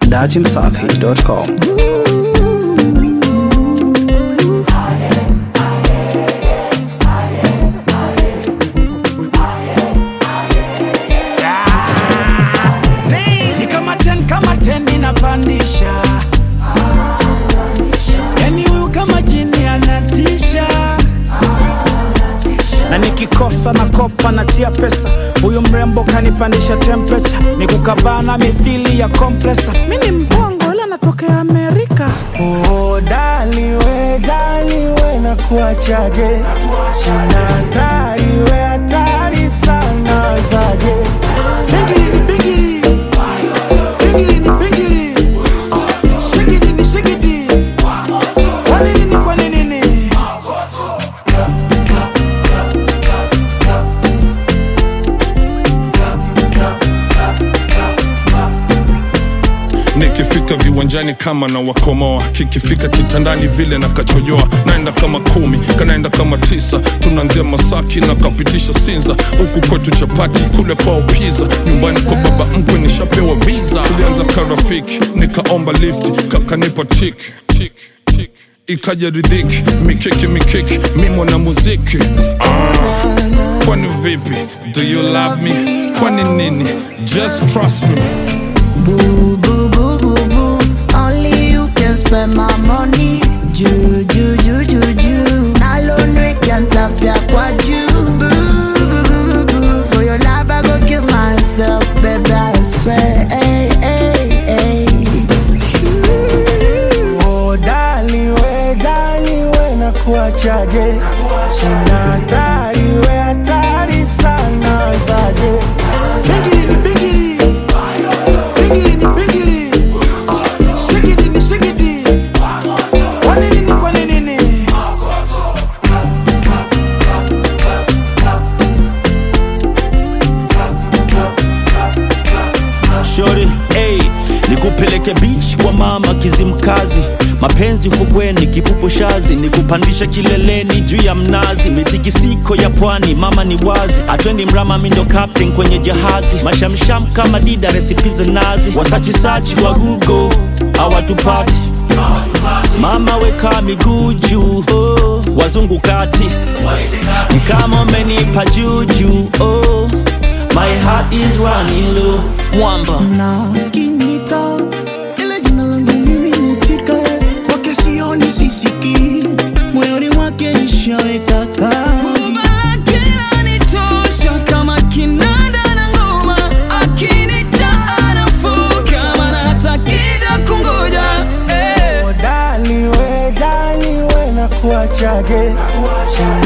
dachimsafi.com. ni kama ten kama ten inapandisha yani huyu kama jini anatisha na nikikosa na kopa natia pesa huyu mrembo kanipandisha temperature ni kukabana mithili ya kompresa mi ni mbongo ila natokea amerika Oh, dali we, dali we na kuachaje na hatari we hatari sana zaje Shigili, bigili. Bigili ni bigili. Shigili ni shigili. Kwa nini ni kwa nini ni? nikifika viwanjani kama na wakomoa kikifika kitandani vile na kachojoa naenda kama kumi kanaenda kama tisa tunaanzia masaki na kapitisha sinza huku kwetu chapati kule kwao piza nyumbani kwa baba mkwe nishapewa visa tulianza karafiki nikaomba lift kakanipa tik tik tik ikaja ridhiki mikiki mikiki mi mwana muziki ah. kwani vipi do you love me kwani nini just trust me Boo, boo, boo, boo, boo. Only you can spend my money. Ju, ju, ju, ju, ju. Nalonwe can't laugh ya kwa ju. Boo, boo, boo, boo, boo. For your love, I go kill myself, baby, I swear. Hey, hey, hey. Oh, dali we, dali we na kuachaje na hatari we hatari sana zaje Bigili, bigili. Bigili ni bigili. Shigili ni shigili. Kwa nini ni kwa nini ni? Shori, hey, nikupeleke beach kwa mama Kizimkazi, mapenzi ufukweni, kipupo shazi, nikupandisha kileleni juu ya mnazi, mitikisiko ya pwani, mama ni wazi, atwendi mrama, mi ndo captain kwenye jahazi, mashamsham kama dida, resipi za nazi, wasachisachi wa Google hawatupati Mama weka miguu juu, oh, wazungu kati ni kama umenipa juju, oh, my heart is running low, mwamba na kinita ile jina langu mimi nitika kwake sioni sisiki moyoni mwake nishaweka kaa Oh, dali we, dali we na kuachaje na